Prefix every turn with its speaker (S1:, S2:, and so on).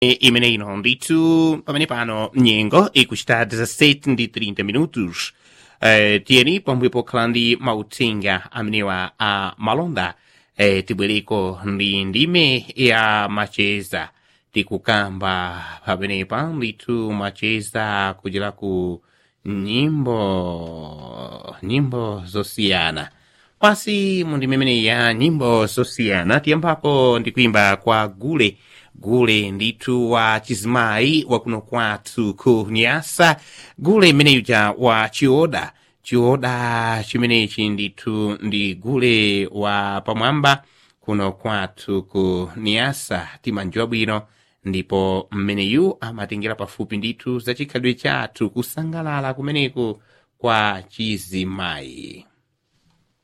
S1: imene ino ndithu pamene pano nyengo ikuchita 17 ndi 30 minutos eh, tiyeni pomwe pokhala ndi mauthenga amenewa a malonda eh, tibwereko ndi ndime ya macheza tikukamba pamenepa ndithu macheza kuchera ku nyimbo nyimbo zosiyana pasi mu ndime imene ya nyimbo zosiyana tiyambapo ndi kuimba kwa gule gule ndithu wa chizimayi wakuno kwathu ku nyasa gule imeneyuja wa chioda chioda chimenechi ndithu ndi gule wa pamwamba kuno kwathu ku nyasa timanjiwa bwino ndipo mmeneyu amatengera pafupi ndithu za chikhalidwe chathu kusangalala kumeneku kwa chizimayi